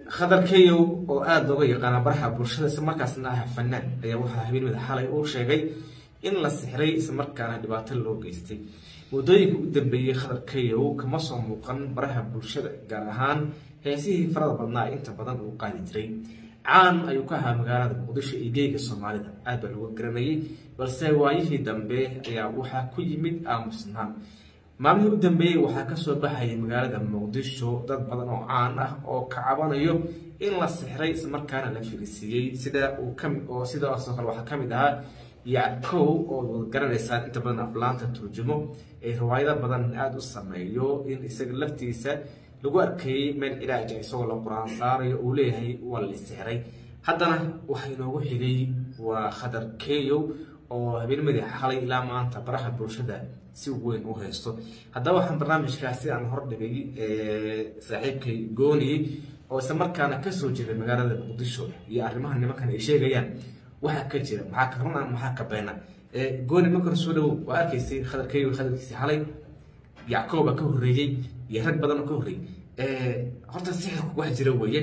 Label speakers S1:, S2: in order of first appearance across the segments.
S1: khadar keyow oo aada looga yaqaana baraxa bulshada isla markaasna ah fanaan ayaa waxaa habeenimada xalay uu sheegay in la sixray islamarkaana dhibaato loo geystay muddooyinka u dambeeyey khadar keyow kama soo muuqan baraha bulshada gaar ahaan heesihii farada badnaa ee inta badan uu qaadi jiray caan ayuu ka ahaa magaalada muqdisho iyo geega soomaalida aad baa looga garanayay balse waayihii dambe ayaa waxaa ku yimid aamusnaan maalmihii u dambeeyey waxaa kasoo baxayay magaalada muqdisho dad badan oo caan ah oo ka cabanayo in la sixray islamarkaana la filisiiyey sida uu kami oo sidaasoo kale waxaa kamid ahaa yackow oo wad garanaysaan inta badan aflaanta turjumo ee riwaayado badan aada u sameeyo in isaga laftiisa lagu arkayey meel cilaaja isagoo la qur-aan saarayo uu leeyahay waa la sixray haddana waxaa inoogu xigay waa khadar keyow oo habeennimadii xalay ilaa maanta baraha bulshada si weyn u haysto haddaba waxaan barnaamijkaasi aan hordhigay saaxiibkay gooniyey oo isla markaana kasoo jeeda magaalada muqdisho iyo arrimaha nimankan ay sheegayaan waxaa ka jira maxaa ka runa maxaa ka beena gooni markan soo dhawow waa arkaysay khadar keyow khadalkiisii xalay yackooba ka horreeyey iyo rag badan oo ka horreeyey horta sixirku wax jira weeye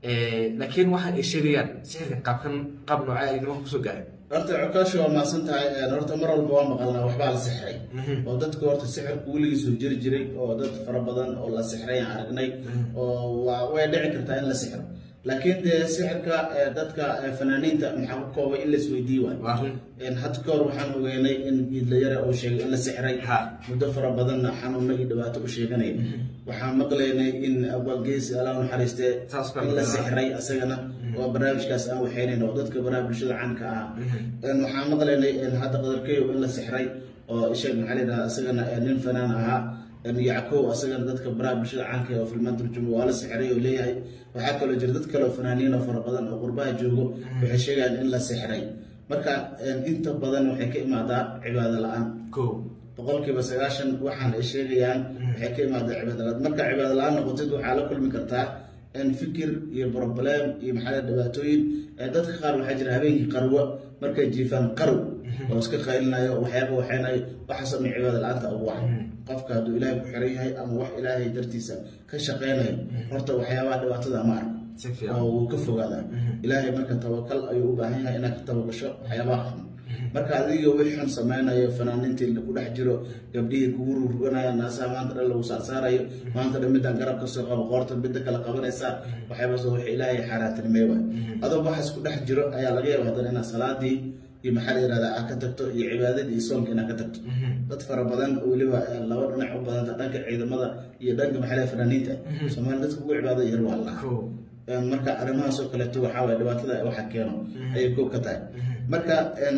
S1: laakiin waxa ay sheegayaan sixirka qaabkan qaab noocee ay nimanka kusoo gaareen
S2: horta cokaashi waa mahadsan tahay horta mar walba waa maqalnaa waxbaa la sixray oo dadku horta sixirku weligiisuu jiri jiray oo dad fara badan oo la sixray aan aragnay oo waa way dhici kartaa in la sixro laakiin dee sixirka dadka fanaaniinta maxaa ku koobay in laisweydiiyi waayo hadda ka hor waxaan ogeynay in giidlayare uu sheegay in la sixray muddo fara badanna xanuuno iyo dhibaato u sheeganaya waxaan maqlaynay in abaalgeesi alla naxariistee in la sixray asagana waa barnaamijkaas aan waxaynayn oo dadka baraha bulshada caanka ah waxaan maqlaynay hadda qadarkeyo in la sixray oo sheeg maxaa la yidhahda asagana nin fanaan ahaa yackow asagana dadka baraha bulshada caanka oo filmaan turjumo waa la sixray oo leeyahay waxaa kaloo jira dad kaleoo fanaaniin oo fara badan oo qurbaha joogo waxay sheegayaan in la sixray marka inta badan waxay ka imaadaa cibaado la-aan boqolkiiba sagaashan waxaan ay sheegayaan waxay ka imaadaa cibaado la-aan marka cibaado la-aan noqotid waxaa la kulmi kartaa fikir iyo broblem iyo maxaa dhibaatooyin dadka qaar waxaa jira habeenkii qarwo markay jiifaan qarow oo iska qaylinayo waxyaaba waxaynayo waxaasoo min cibaado la-aanta ugu wacan qofka hadduu ilaahay ku xiran yahay ama wax ilaahay dartiisa ka shaqaynayo horta waxyaabaha dhibaatada ma arko oo wuu ka fogaadaa ilaahay marka tawakal ayuu u baahan yahay inaad ka tabagasho waxyaabaha xun marka adiga wix xun samaynayo fanaaniintii ku dhex jiro gabdhihii kugu ruruganayo naasaha maanta dhan lagu saarsaarayo maanta dhan midaan garab kasoo qabo qoorta midda kale qabanaysaa waxyaabaas wax ilaahay xaaraantinimey waay adoo waxaas ku dhex jiro ayaa laga yaaba haddana inaad salaadii iyo maxaa la yirahdaa aad ka tagto iyo cibaadadii iyo soonka inaad ka tagto dad fara badan weliba laba dhinac u badanta dhanka ciidamada iyo dhanka maxaa la fanaaniinta soomaali dadka ugu cibaado yar waa allah marka arrimahaas oo kaleeto waxaa waye dhibaatada waxa keeno ayay koob ka tahay marka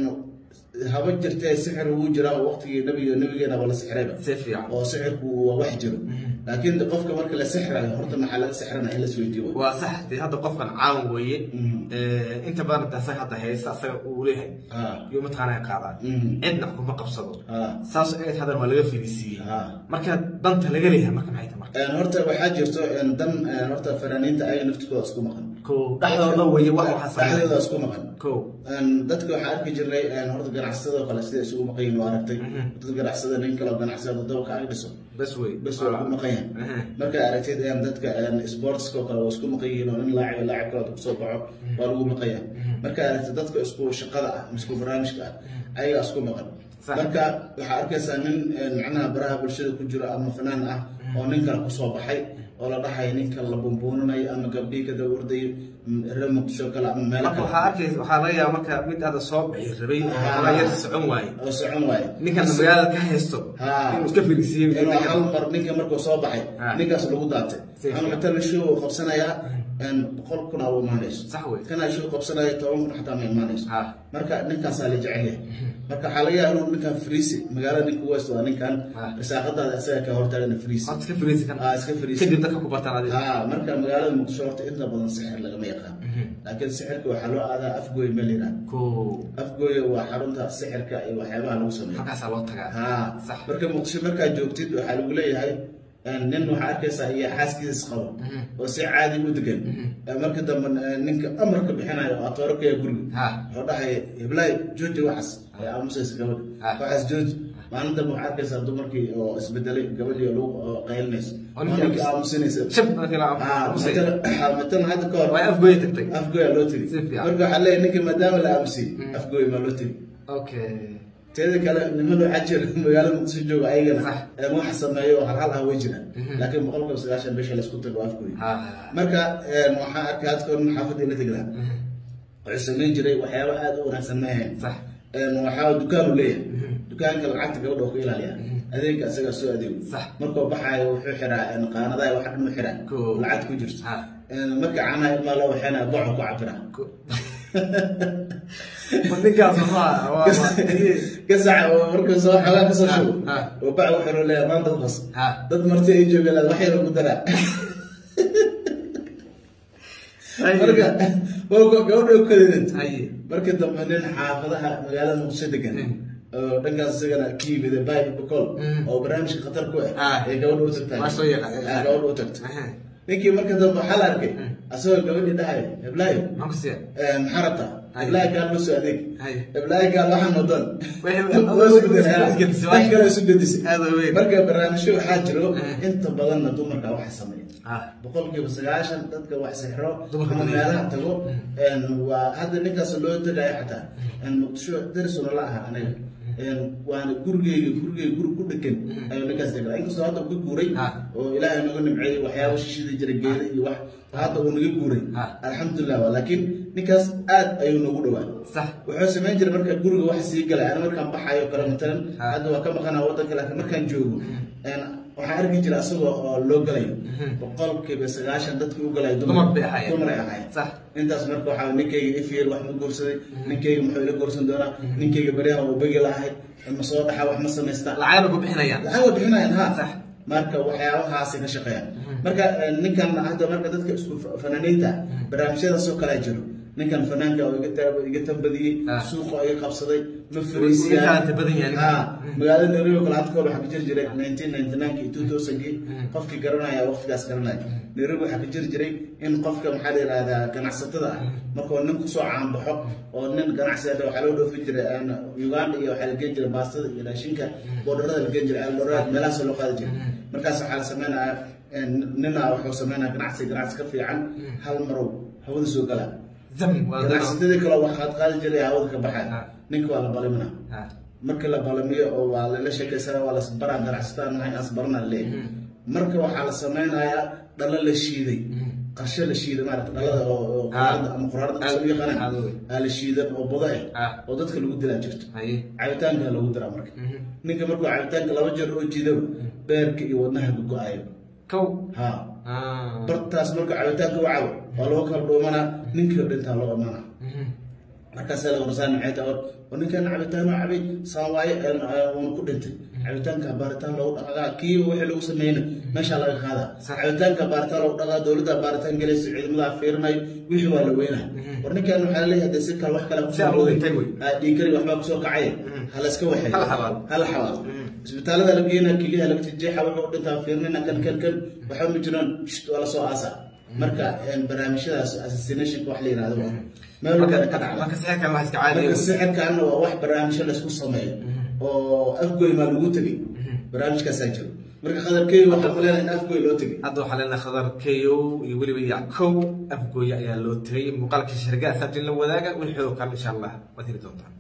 S2: haba jirtee sixir wuu jiraa oo waqtigii nabiga nabigeena waa la sixrayba oo sixirku waa wax jiro laakiin qofka marka la sixrayo horta maxaa laga sixrana in lasweydiiyo
S1: waa sax dee hadda qofkan caan weeye inta badan inta asaga hadda haysta asaga uu leeyahay yuu mataqaanaa qaadaa cidna kuma qabsado saas eed hadan waa laga fidisiiyey marka danta laga leeyahay marka maxay tahay marka
S2: horta waxaa jirto dan horta fanaaniinta ayaga naftikooda isku maqan
S1: ko dhexdooda weeye wax waxaa
S2: dhexdooda isku maqan
S1: ko
S2: dadka waxaa arki jirnay horta ganacsadoo kale sida isugu maqan yihin waa aragtay dad ganacsada nin kaloo ganacsada dabaka ag dhiso
S1: bas wey
S2: bas waa ku maqan yahay markaa aragtid dadka sportskoo kale waa isku maqan yihiin oo nin laacib laacib kale kusoo baxo waa lagu maqan yahay markaa aragtid dadka isku shaqada ah isku barnaamijka ah ayagaa isku maqan marka waxaa arkaysaa nin macnaha baraha bulshada ku jiro ama fanaan ah oo nin kale kusoo baxay oo la dhahayo ninkan la bumbuuninayo ama gabdhihii ka dawardayo reer muqdisho kale ama meel
S1: marka waxaa arkaysa waxaa laga yaaba marka mid aada soo bixi rabay oo yar socon waaye
S2: oo socon waaye
S1: ninkan magaalada ka haysto inuu iska fadhiisiiyey
S2: inuu hal mar ninka markuu soo baxay ninkaas lagu daatay ama matala show uu qabsanayaa boqol kun aa u imaanayso
S1: sax wey
S2: kana show qabsanaya toban kun xataa ma imaanayso marka ninkaasaa la jecel yahay marka waxaa laga yaaba inuu ninkan friisi magaalada ninka west waa ninkan risaaqadaada isaga ka hortaagana friisi
S1: horta iska fariisi kan
S2: iska friisi
S1: kadib dadka ku bartaan adiga
S2: haa marka magaalada muqdisho horta inta badan sixir lagama yaqaan laakiin sixirka waxaa loo aadaa afgooy meel yidhaha
S1: ko
S2: afgooya waa xarunta sixirka iyo waxyaabaha lagu sameeyo
S1: halkaasaa loo tagaa
S2: haa
S1: sax
S2: marka muqdisho markaad joogtid waxaa lagu leeyahay nin waxaa arkaysaa iyo xaaskiisas qabo oo si caadi u degan marka dambe ninka amarka bixinayo oo atoorokaya guriga
S1: Ha.
S2: wuxuu dhahay heblaay jooji waxaas ay aamusaysa gabadha
S1: Ha.
S2: waxaas jooji maalin dambe waxaa arkaysaa dumarkii oo isbedelay gabadhii oo lagu oo qaylinayso
S1: Oo
S2: oo
S1: ninkii
S2: ninkii aamusinaysa
S1: shab markii la aamusay.
S2: matalan hadda ka hor
S1: way afgooya tagtay
S2: afgooya loo tegi
S1: Si fiican.
S2: marka waxaa leeyahay ninka maadaama la aamusiyey afgooya maa loo tegi
S1: okay
S2: teeda kale niman waxaa jira magaalada muqdisho jooga ayagana
S1: Sax.
S2: ee wax sameeyo oo halhal ah way jiraan laakiin boqolkiiba sagaashan bisha laysku tago afgooya
S1: ha
S2: marka een, waxaan arkay hadda kahor nin xaafadii la tegi lahaa wuxuu samayn jiray waxyaabo aad u wanaagsan ma ahayn
S1: sax
S2: Een, waxaa dukaanu leeyahay dukaanka lacagta gabadha oo ka ilaaliya adeega isagaa soo adeego
S1: Sax.
S2: markuu baxaayo wuxuu xiraa een, qaanadaha wax dhan u xiraa
S1: Cool.
S2: lacag ku jirto
S1: Ha.
S2: Een, marka caanaha ilmaa loo waxeena boco ku cabiraa
S1: ma ninkaas waa waa
S2: gasaca oo markuu soo xoogaa kasoo
S1: Ha,
S2: shubo
S1: ha.
S2: oo bac wuxuu leeyahay maanta qas
S1: ha
S2: dad marti ay joogeen wax yar ku daraa marka waa gabadha u kadeedad
S1: haye
S2: marka dambe nin xaafadaha magaalada muqdisho degan oo dhankaas isagana ka yimid bay bokol
S1: Mm.
S2: oo barnaamijka khatar ku
S1: Ah.
S2: ah ee gabadha u tagtaa
S1: Waa soo yaqaan.
S2: Ah, gabadha u tagta
S1: Aha.
S2: ninkii marka dambe waxaa la arkay
S1: Mm.
S2: asagoo gabadhii dhahay heblaayo
S1: maxaan ku siiya
S2: eh, maxaa rabtaa
S1: Ay.
S2: heblaayo kaan loo soo adeeg
S1: haye
S2: heblaayo kaan waxaan wadan
S1: Wixii-
S2: Waa isu bedesay.
S1: isgedisay.
S2: wax kale isu bedisay
S1: aad u weyn
S2: marka barnaamijyo waxaa jiro
S1: Mm.
S2: inta badanna dumarka wax sameeya
S1: ha
S2: boqolkiiba sagaashan dadka wax sixro
S1: Dumarka
S2: ama
S1: badan.
S2: meelaha tago een, waa hadda ninkaas loo tagayo xataa een, muqdisho darisuna la aha aniga Een, waana gurigeyga gurigeyga guri ku dhegan ayuu ninkaas degaa inkastoo hadda uu ka guuray
S1: Ah.
S2: oo ilaahay naga nimceeyey waxyaaba shishida jira geeda iyo wax hadda uu naga guuray
S1: Ah.
S2: alxamdulilah waa laakiin ninkaas aad ayuu nagu dhowaa
S1: sax
S2: wuxuu samayn jiray marka guriga wax sii galay ana markaan baxayo kale matalan
S1: Ah.
S2: hadda waa ka maqanaa wadanka laakiin markaan joogo een, waxaan arki jiray asagoo oo loo galayo boqolkiiba sagaashan dadkii u galay
S1: Dumar bay ahaayeen.
S2: dumar ay ahaayeen
S1: sax
S2: intaas marka waxaa ninkayga ifiyel wax ma guursaday ninkayga muxuu ila guursan doonaa ninkayga baryahan uu begi lahay ma soo dhaxa wax ma samaystaa
S1: lacagna ku bixinayaan
S2: lacag way bixinayaan ha
S1: Sax.
S2: marka waxyaabahaasi ka shaqeeyaan marka eh, ninkan hadda marka dadka isku fa- fanaaniinta barnaamijyadaasoo kalea jiro ninkan fanaanka oo iga ta- iga tambadiyey
S1: Ah.
S2: suuqa iga qabsaday ma
S1: Wuu
S2: fariisiyaan
S1: iga kala badan yahay ninkan.
S2: Ha, magaalada nairobi oo kale hadda kahor waxaa ka jiri jiray nineteen ninety nineki two thousandkii qofkii garanaya waqtigaas garanaya nairobi waxaa ka jiri jiray in qofka maxaa la yihahdaa ganacsatada ah markuu nin kusoo caanbaxo oo nin ganacsi ah waxaa loo dhoofin jiray een, uganda iyo waxaa la geen jiray baastada iyo raashinka boodharada la geen jiray eldoraad meelahaas loo qaadi jiray markaas waxaa la sameynaya een, nina wuxuu sameynaya ganacsi ganacsi ka fiican hal marow hawada soo galaa
S1: zam waa dano
S2: ganacsatadii kale wax qaad qaadi jiray hawada ka baxay
S1: Ah.
S2: ninka waa la balimina
S1: ha
S2: marka la balamiyo oo waa lala sheekaysana waa lasbaraa ganacsataan nahay asbarana leeyahay marka waxaa la sameynayaa dhalo la shiiday qarshe la shiiday maarata dhalada oo oo quraarada ama quraarada
S1: Ah.
S2: kasoo yaqaanaan
S1: Ah, wey.
S2: aa la shiidan oo budo
S1: Ah.
S2: ah oo dadka lagu dilaa jirto
S1: haye
S2: cabitaanka lagu diraa marka ninka markuu cabitaanka laba jeer oo jiidaba beerka iyo wadnaha go-ayo
S1: kow
S2: ha
S1: ah
S2: bartaas marka cabitaanka u cabo waa lagu kala dhuumanaa ninkii dhintaa loo imaanaa markaasaa laga warsaan maxay tahay oo ninkan cabitaan oo cabay saan waaye uuna ku dhintay cabitaanka baaritaan loogu dhaqaa kii wixii lagu sameynay meeshaa laga qaadaa
S1: Sax.
S2: cabitaanka baaritaan loogu dhaqaa dowladda baaritaan galaysa ciidamada fiirinayo wixii waa la weynaa war ninkan waxaa laleeyahay dee si kale wax kale
S1: Si aan loo dhintay wey.
S2: dhiigari waxbaa kusoo kacay ha la iska waxay
S1: Hala xabaalo.
S2: hala xabaalo isbitaalada la geenaa keliyaha laga tijeexa wuxuu u dhintaa fiirnina kan kan kan waxba ma jiraan shht, waa lasoo aasaa marka een, barnaamijyadaas assassinationka wax la yihahdo waa meel walba ka dhacda
S1: marka sixirkan wax iska caadi
S2: marka sixirkaana waa wax barnaamijyo laysku sameeyo oo afgoy maa lagu tegay barnaamijkaasaa jiro marka qadarkeedu waxaa ku leenahay in afgoy loo tegay
S1: hadda waxaa leenahay khadar keyow iyo weliba yackow afgooya ayaa loo tegay muuqaalka shargaas hadii la wadaaga wixii oo kale insha allah waad heli doontaan